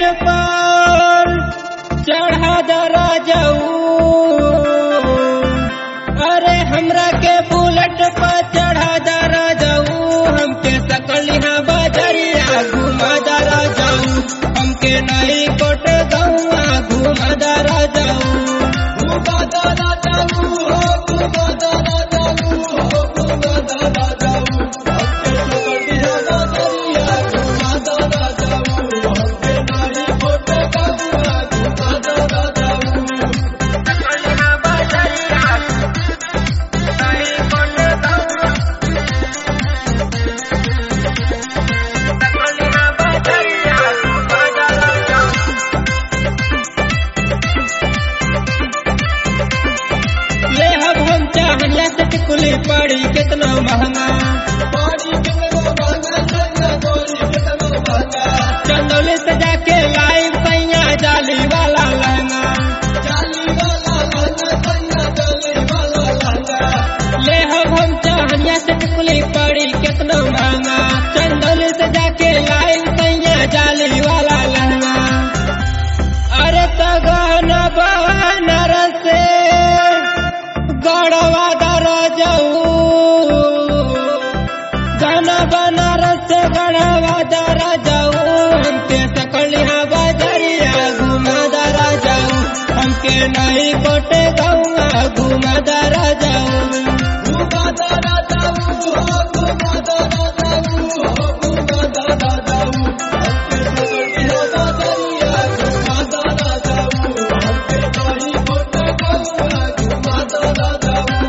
पर चढ़ा दरा जाऊ अरे हमरा के बुलेट पर चढ़ा दरा जाऊ हमके सकलिहा बजरिया घुमा दरा जाऊ हमके नई कोट गौआ घुमा दरा जाऊ घुमा दरा जाऊ हो घुमा दरा जाऊ हो घुमा दरा जाऊ हमके सकलिहा बजरिया घुमा दरा जाऊ हमके नई कोट गौआ घुमा दरा जाऊ सकलिहा बजरिया ले हम हम चाहनिया से टिकुली पड़ी कितना महंगा चंदौली से जाके लाइव सैया जाली वाला लहंगा ले हम हम चाहनिया से टिकुली पड़ी कितना महंगा चंदौली से जाके लाइव सैया जाली वाला लहंगा अरे तो गहना बहनर से गढ़वा दर जाऊ गाना बनारस से गढ़वा दर जाऊ हमके सकलिया बजरिया घुमा दर जाऊ हमके नहीं कोटे गौआ घुमा दर जाऊ घुमा दर जाऊ हो घुमा दर जाऊ हो घुमा दर जाऊ हमके सकलिया बजरिया घुमा दर जाऊ हमके नहीं कोटे गौआ घुमा दर जाऊ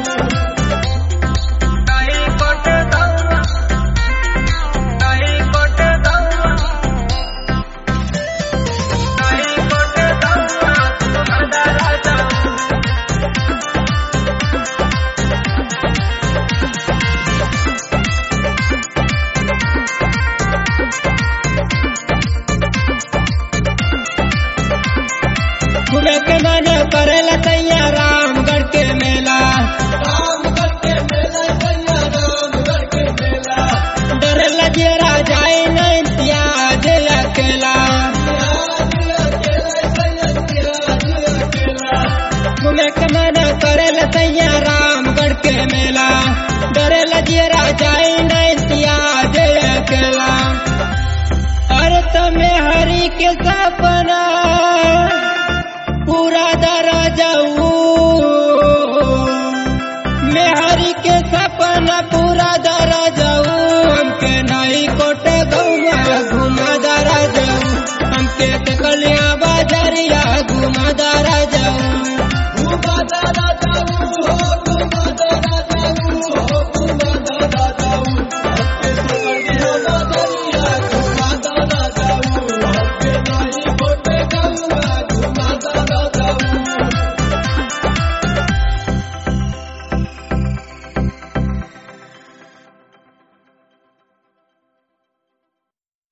नहीं कोटे गौआ नहीं कोटे गौआ नहीं कोटे गौआ घुमा दर जाऊ घूमे के मन करेला सैया रामगढ़ के मेला रामगढ़ के मेला सैया रामगढ़ के मेला डर लजेरा जाए नहीं त्याज अकेला घूमे के मन करेला सैया रामगढ़ के मेला डर लजेरा जाए नहीं त्याज अकेला अरे तमे हरि के सपना पूरा दरा जाऊ मैं हरि के सपना पूरा दरा जाऊ हमके नई कोटे गौआ घुमा दरा जाऊ हमके तकलिया बाजरिया घुमा दरा जाऊ घुमा दरा